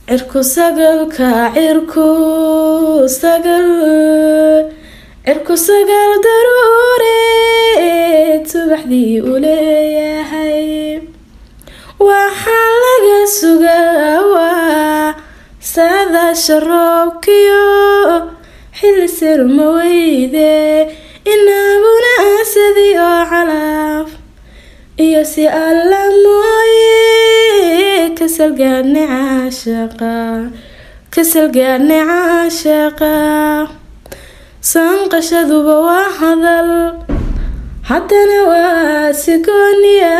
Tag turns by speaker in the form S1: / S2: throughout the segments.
S1: cirku sagalka cirku sagal cirku sagal daruureed subaxdii u leeyahay waxaa laga sugaa waa saadaasha roobkiyo xilli sirma weyde inaguna asadii oo calaaf iyo si alla mooye kasalgaadne caashaqa kasalgaadne caashaqa sanqashaduba waa hadal haddana waa sigooniya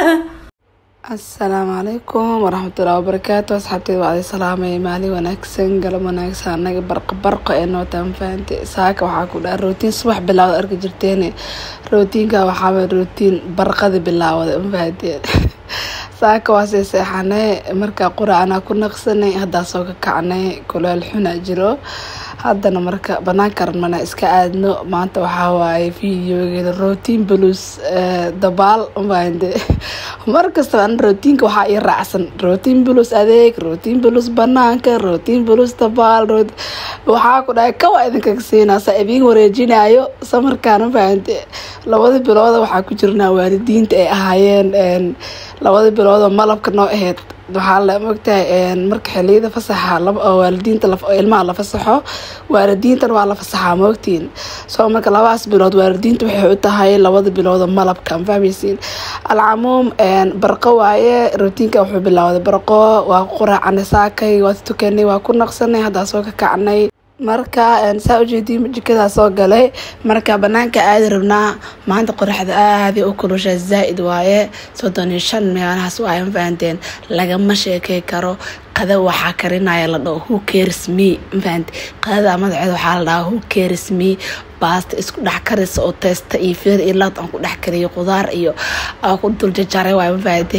S2: asalaamu calaykum waraxmatullahi wabarakaatu asxaabteed waa adi salaamay maalin wanaagsan galab wanaagsan anaga barqa barqa ee nootaan fahante saaka waxaa ku dhaha rootiin subax bilaawda arki jirteen rootiinka waxaaba rootiin barqada bilaawada mafahanteen saaka waa sii seexanay markaa quracanaa ku naqsanay haddaa soo ka kacnay kuleel xuna jiro haddana marka banaanka rabnana iska aadno maanta waxaa waaye videogeeda rootiin balus dabaal mafahante mar kastaba an rootiinka waxaa ii raacsan rootiin bulus adeeg rootiin bulus banaanka rootiin bulus dabaal waxaa ku dhahay kawa idinkaga siinaa saa idiin wareejinayo samarkaan mafahante labada bilooda waxaa ku jirnaa waalidiinta ay ahaayeen labada biloodoo malabka noo aheyd waxaa la mogtahay marka xiliyada fasaxa waalidiinta ilmaha la fasaxo waalidiintan waa la fasaxaa moogtiin soo marka labadaas bilood waalidiinta waxay u tahay labada biloodoo malabka mafahmaysiin alcamuum barqo waaye rootiinka wuxuu bilaawday barqo waa ku quraacanay saakay waa tukanay waa ku naqsanay haddaa soo ka kacnay marka saa ujeediin jikadaa soo galay marka banaanka aadi rabnaa maanta qoraxda aaday u kulusha zaa-id waaye soddon iyo shan meelahaas waaye mafahanteen lagama sheekey karo qada waxaa karinaya la dhaho who cares me mafahante qadada magaceeda waxaa la dhahaa who cares me baasta isku dhex karisa oo teesta iyo feer iyo laad aan ku dhex kariyo qudaar iyo aan ku dul jajaray waaye mafahante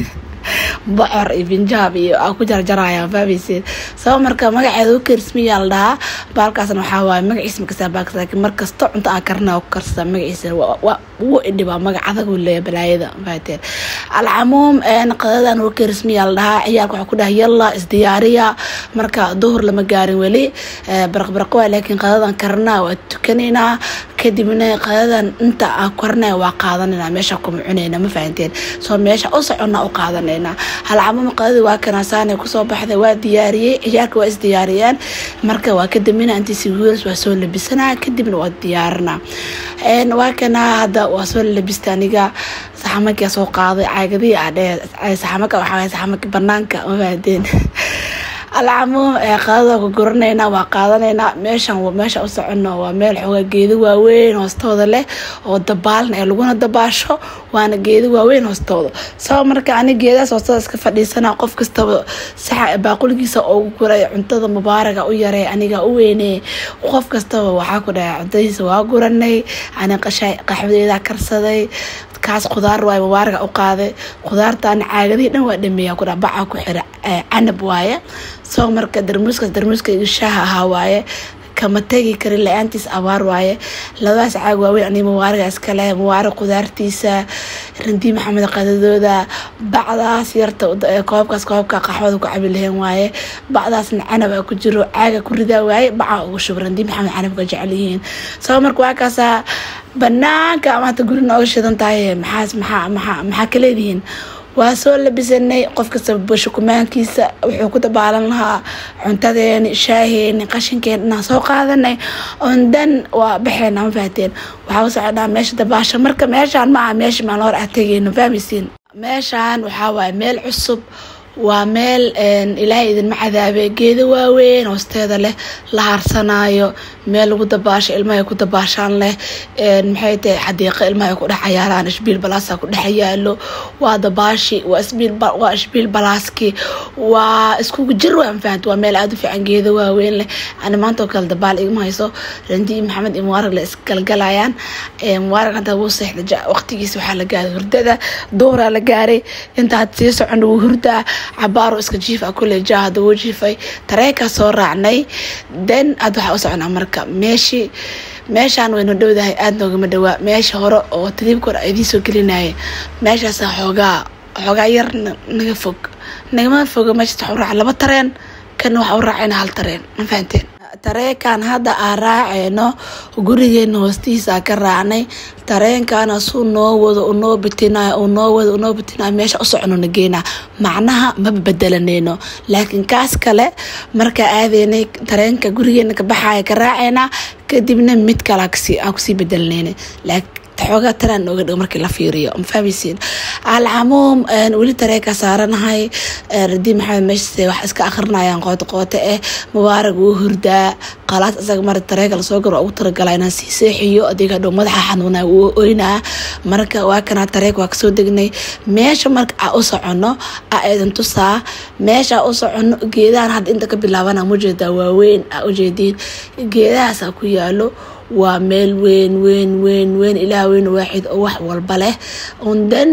S2: bocor iyo binjaab iyo aa ku jarjaraya fahmayseed sabab marka magaceeda u karismiyaa la dhahaa baalkaasna waxaa waaye magaciisa makasa baalkas laakiin markasta cunto aa karina ku karsada magaciisa wuu idhibaa magac adagu leeya balaayada fahateen alcamuum qadadan u karismiyaa la dhahaa ciyaalka waxaa ku dhaha yalla isdiyaariya marka duhur lama gaarin weli baraqbaraqo waa laakiin qadadan karina waa tukanaynaa kadibna qadadan inta aa karinaya waa qaadanayna meesha kuma cunayna ma fahanteen soo meesha u socona u qaadanayna halcamuum qadadii waa kanaasaanay kusoo baxday waa diyaariyey ciyaalka waa isdiyaariyeen marka waa kadambina intiisi wiils waa soo labisanaa kadibna waa diyaarina waa kanaa hadda waa soo labista aniga saxamankia soo qaaday caagadii adhe saxamanka waxaa saxamanka banaanka ma fahanteen alcamuum qadada ku guranayna waa qaadanaynaa meeshan meesha u socono waa meel xoogaa geedo waaweyn hoostooda leh oo dabaalna ee laguna dabaasho waana geedo waaweyn hoostooda sabab marka ani geedaas hoostooda iska fadhiisana qof kastaba saxa baaquligiisa ugu guray cuntada mubaaraga u yaray aniga u weyney qof kastaba waxaa ku dhahay cuntadiisa waa guranay ani qashay qaxwadeeda karsaday kaas khudaar waaye mubaaraga u qaaday khudaartaana caagadihii dhan waa dhameeya kudha baca ku xira canab waaye soo marka darmuuskaas darmuuskayga shaaha ahaa waaye kama tegi karin la-aantiis abaar waaye labadaas caag waaweyn ani mubaaraga iskale mubaarig khudaartiisa randii maxamed qadadooda bacdaas yarta koobkaas koobka qaxwada ku cabi lahayn waaye bacdaasna canab a ku jiro caaga ku ridaa waaye baca ugu shub randii maxamed canabka jecel yihiin soo marka waa kaasaa banaanka ama hata guri nooga shidan tahay maxaas maxaa maxaa maxaa ka leedihiin waa soo labisanay qof kasta bashukumaankiisa wuxuu ku dabaalan lahaa cuntadeeni shaaheeni qashinkeeni inaan soo qaadanay ondan waa baxeena ma fahateen waxaa u socodhaa meesha dabaasha marka meeshaan ma aha meesha maan hor ah tegeyno fahmaysiin meeshaan waxaa waaye meel cusub waa meel ilaahay idinma cadaabe geedo waaweyn hoosteeda leh la harsanaayo meel lagu dabaasho ilmaha ku dabaashaan leh maxay tahay xadiiqo ilmaha ku dhex cayaaraan ishbiil balaasa ku dhex yaalo waa dabaashi waa ishbiil balaaski waa iskugu jir waa mafahant waa meel aada u fiican geedo waaweyn leh ani maanta oo kale dabaal igma hayso randi maxamed iyo mubaarag la isgalgalayaan mubaarag hadda wuu seexda waqtigiisa waxaa la gaaray hurdada dooraa la gaaray intaad sii socon wuu hurdaa cabaaro iska jiif ah kule jaa hadda wuu jiifay tareekaa soo raacnay den aad waxaa u soconaa marka meeshii meeshaan waynu dhowdahay aada noogama dhawaa meesha hore oo tadiibka hore idiin soo gelinaya meeshaasa xoogaa xoogaa yar naga fog nagama foga meeshaas waxu raaca laba tareen kan waxa u raacayna hal tareen ma fahanteen tareenkan hadda aan raaceyno gurigeena hoostiisa ka raacnay tareenkana suu noo wado unoo bitinayo unoo wado unoo bitinayo meesha u soconona geena macnaha ma bedelaneyno laakiin kaas kale markaa aadeynay tareenka gurigeena ka baxaya ka raaceynaa kadibna mid kale aan kusii bedelaneyna xoogaa taraan nooga dhig markii la fiiriyo ma fahmaysiin alcamuum weli tareenka saaranahay radii maxamed meeshase wax iska akrinayaan qooto qooto eh mubaarag wuu hurdaa qalaas isaga mar tareenka lasoo garo ugu talagalaa inaan sii seexiyo adiga dhow madaxa xanuunaa wuu oynaa marka waa kanaa tareenka waa kasoo degnay meesha marka aa u socono aa eedan tusaa meesha u socono geedahan hadda inta ka bilaabana mujeedaa waaweyn aa ujeediin geedahaasaa ku yaalo waa meel weyn weyn weyn weyn ilaah weyn waaxid oo wax walba leh undan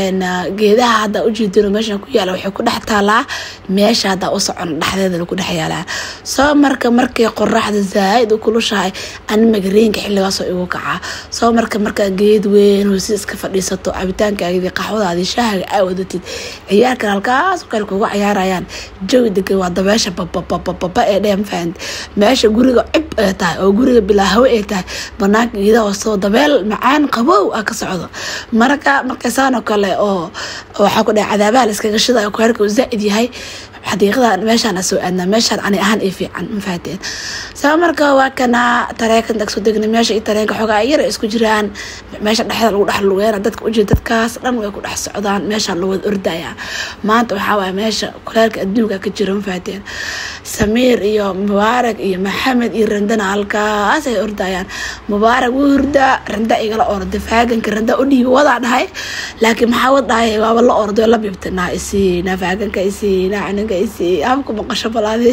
S2: geedaha hadda ujeedino meesha ku yaala waxay ku dhex taalaa meesha hadda u socono dhexdeeda ku dhex yaalaa soo marka markay qoraxda zaaid u kulushahay ani magareenka xilligaasoo igu kacaa soo marka markaa geed weyn hoosi iska fadhiisato cabitaankaagii qaxwadaadii shaahaga aa wadatid ciyaarkan halkaas kale kugu cayaarayaan jawi degan waa dabeesha bababababa ee dhee mafahant meesha guriga cib ee tahay oo guriga bilaa hawe ee tahay banaanka geedaha hoostoo dabeel macaan qabow ah ka socdo marka markaysaanoo kale oo waxaa ku dhahay cadaabaha la iskaga shida oo kuherka uu zaa'id yahay xadiiqada meeshaan soo aadnaa meeshaan ani ahaan ay fiican ma fahateen saa marka waa kana tareenka inta kasoo degnay meesha iyo tareenka xoogaa yar isku jiraan meesha dhexda lagu dhex lugeena dadka ujeeda dadkaas dhan way ku dhex socdaan meeshaan la wada ordaya maanta waxaa waaya meesha kuleelka adduunka ka jira ma fahateen samiir iyo mubaarak iyo maxamed iyo randana halkaas ay ordayaan mubaarak wuu hurdaa randa igala orda faaganka randa u dhiibi wadaa dhahay laakiin maxaa wad dhahay waaba la orday la bibta naa isiina faaganka isiina caninka isii habku maqasho balaadi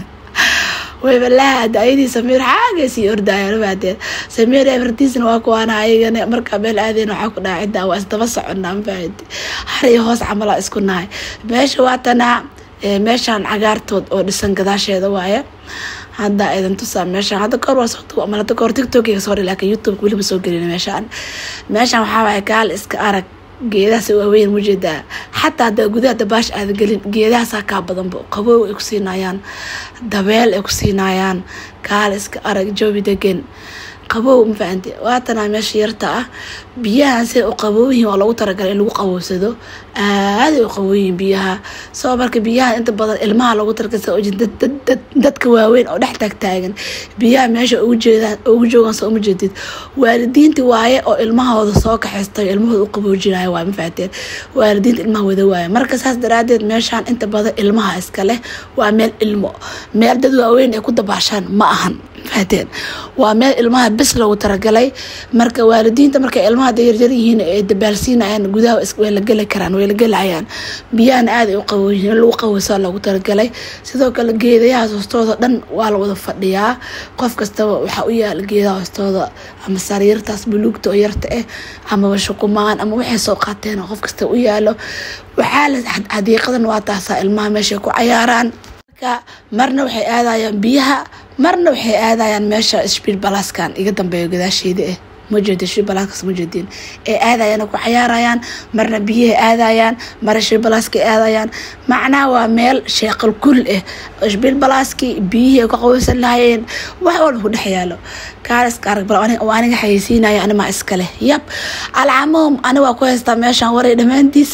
S2: waybalahada ayadii samiir xaagay sii ordaayan mafahateen samiir efartiisna waa kuwaana ayagana markaa meel aadeen waxaa ku dhaca ciddaa waa isdaba soconnaa mafahante har iyo hoos camalaa isku nahay meesha waa tanaa meeshaan cagaartood oo dhisan gadaasheeda waaye hadda idan tusaa meeshaan hadda kahor waa soo ama hadda kahor tiktokiga soo dhig laakiin youtube weliba soo gelin meeshaan meeshaan waxaa waaye gaal iska arag geedahaas waaweyn mujeedaa xataa hadaa gudaha dabaash aada gelin geedahaasaa kaa badanba qabow ay ku siinayaan dabeel ay ku siinayaan gaal iska arag joobi degan qabow ma fahanti waatanaa meesha yarta ah biyahan siday u qabowyihiin waa lagu talagalay in lagu qabowsado aaday u qabowyihiin biyaha soo marka biyaha inta badan ilmaha lagu talagalay dadka waaweyn oo dhex taagtaagan biyaha meesha ugu jeedaan ugu joogaan soo uma jeedid waalidiinta waaye oo ilmahooda soo kaxaystay ilmahooda u qaboojinaya waay ma fahateen waalidiinta ilmaha wada waaye marka saas daraadeed meeshaan inta badan ilmaha iska leh waa meel ilmo meel dad waaweyn ay ku dabaashaan ma ahan fahateen waa meel ilmaha bis lagu talagalay marka waalidiinta markay ilmaha da yaryar yihiin ay dabaalsiinayaan gudaha way la geli karaan way la gelayaan biyahana aad ay u qaboyihiin in lagu qabowsaa loogu talagalay sidoo kale geedayahaas hoostooda dhan waa la wada fadhiyaa qof kastaba waxaa u yaala geedaha hoostooda ama sariirtaas buluugta oo yarta ah amaba shuqumaan ama waxay soo qaateen qof kasta u yaalo waxaa la xadiiqadan waa taasaa ilmaha meeshay ku cayaaraan marna waxay aadayaan biyaha marna waxay aadayaan meesha sbiid balaskan iga dambeeyo gadaasheeda ah majeedi sbiid balaaskaas majeediin ee aadayaan ku cayaarayaan marna biyaha aadayaan marna sbiid balaaska aadayaan macnaha waa meel sheeqal kul ah sbiid balaaskii biyihii ay ku qaweysan lahayeen wax walba ku dhex yaalo kaaliska arag bal aniga xayeysiinaya animaa iska leh yab alcamuum ani waa ku haystaa meeshaan waray dhammaantiis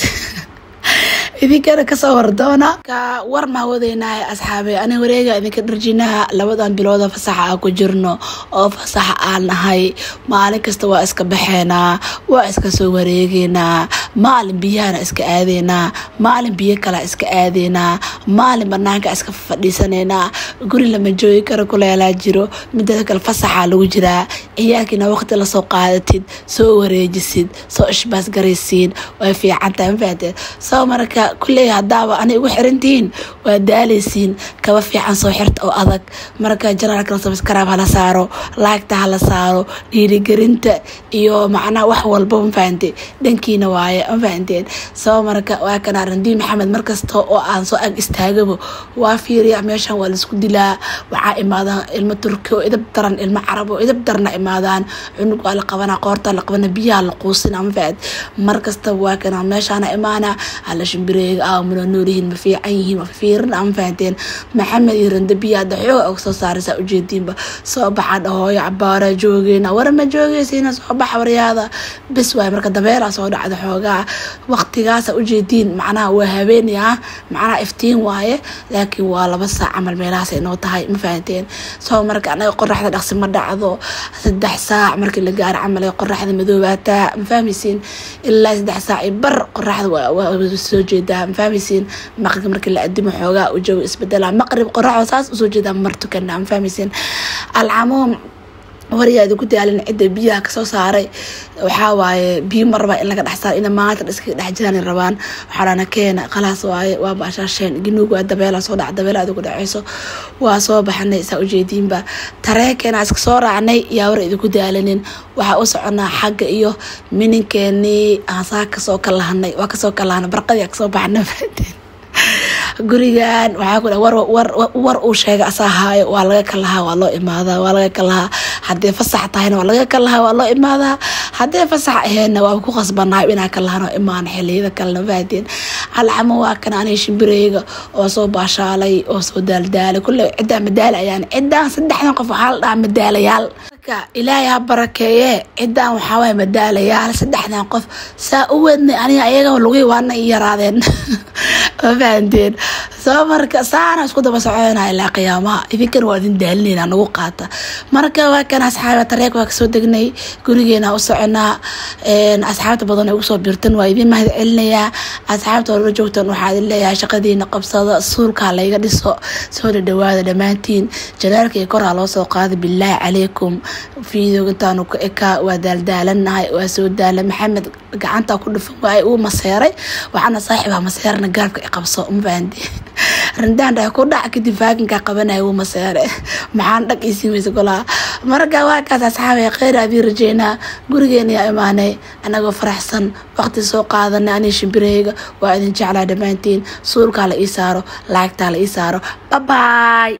S2: idinkana kasoo hordoona ka war maa wadaynahay asxaabe ani wareega idinka dharjinaha labadan bilooda fasaxa aan ku jirno oo fasaxa aan nahay maalin kasta waa iska baxeynaa waa iska soo wareegeynaa maalin biyahana iska aadeynaa maalin biyo kala iska aadeynaa maalin banaanka iska fadhiisanaynaa guri lama joogi karo kuleelaa jiro midada kale fasaxaa lagu jiraa ciyaarkiina waqti lasoo qaadatid soo wareejisid soo ishbaas garaysiin way fiicantahay mafahateen soo marka kulley hadaaba ana igu xirantihiin waa daaleysiin kaba fiican soo xirta oo adag marka janaalka sabskaraab hala saaro laagta hala saaro dhiirigelinta iyo macnaha wax walba mafahante dhankiina waaye mafahanteen soo marka waa kana randii maxamed markasta oo aan soo ag istaagaba waa fiiriya meeshan waa laisku dili dilaa waxaa imaadaan ilmo turki oo idab daran ilmo carab oo idab darna imaadaan cunug waa la qabanaa qoortaa la qabana biyaha la quusin ama faad mar kasta waa kana meeshaana imaana hala shimbireega aa muna noolyihiin ma fiican yihiin ma fiirin ama fahanteen maxamed iyo randa biyaha da xooga og soo saaraysaa ujeediinba soo baxa dhahooyo cabaara joogeena war ma joogeysiina soo baxa waryaada bis waay marka dabeelaa soo dhacda xoogaa waqtigaasa ujeediin macnaha waa habeeni ah macnaha iftiin waaye laakiin waa laba saac camal meelahaas inoo tahay ma fahanteen soo marka anaga qoraxda dhaqsi ma dhacdo saddex saac markii la gaaro camal ee qoraxda madoobaataa ma fahmaysiin ilaa saddex saac i bar qoraxda waa soo jeedaa ma fahmaysiin maqribka markii la adimo xoogaa u jawi isbedelaa maqrib qoraxda saas usoo jeedaa mar tukana ma fahmaysiin alcamuum waryaa idinku daalin cidda biyaha kasoo saaray waxaa waaye biyo marabaa in laga dhex saaro ina maanta iskaga dhex jiraan rabaan waxaana keena khalaas waaye waa baashaasheen ginuug waa dabeela soo dhac dabeela adigu dhaceyso waa soo baxanay saa ujeediinba tareenkeena iska soo raacnay yaa war idinku daalanin waxaa u soconaa xagga iyo mininkeenii aan saa kasoo kalahanay waa kasoo kalahanay barqadii kasoo baxnay gurigan waxaa ku war uu sheega asaa haayo waa laga kalahaa waa loo imaadaa waa laga kalahaa haddii fasax tahayna waa laga kalahaa waa loo imaadaa haddii fasax aheenna waa ku qasbanahay inaa kalahan oo imaan xiliyada kalena fahdeen alxamo waa kan aniga shimbireyga oo soo baashaalay oo soo daaldaalay kulle ciddaa madaala ayaan ciddaan saddexdan qof waxaa la dhahaa madaalayaal marka ilaahay ha barakeeye ciddaan waxaa waaya madaalayaal saddexdan qof saa u weednay aniga ayaga lugii waana i yaraadeen ma fahanteen soo marka saana isku daba soconaa ilaa qiyaamaha idinkana waa idin daalinayna nagu qaata marka waa kan asxaaba tareek waa kasoo degnay gurigeena u soconaa asxaabta badan ay ugu soo birtan waa idin mahad celinayaa asxaabta orla joogtan waxaa idin leeyahay shaqadiina qabsada suulkaa layga dhiso soo dhadhawaada dhammaantiin janaalka iyo koraa loo soo qaada bilaahi calaykum fiidooga intaanu ka ekaa waa daaldaalanahay waa soo daala maxamed gacanta ku dhufan waay uu maseeray waxaana saaxiibaa maseerna gaabka i qabso ma fahanti rindaan dhahay ku dhac kadib faakinkaa qabanaya uu maseere maxaan dhag ii siin weysa golaa marka waa kaas asxaabay kheyr adii rajeynaa gurigeena yaa imaanay anagoo faraxsan waqti soo qaadanay anii shimbireyga waa idin jeclaa dhammaantiin suulkaa la ii saaro laagtaa la ii saaro babaay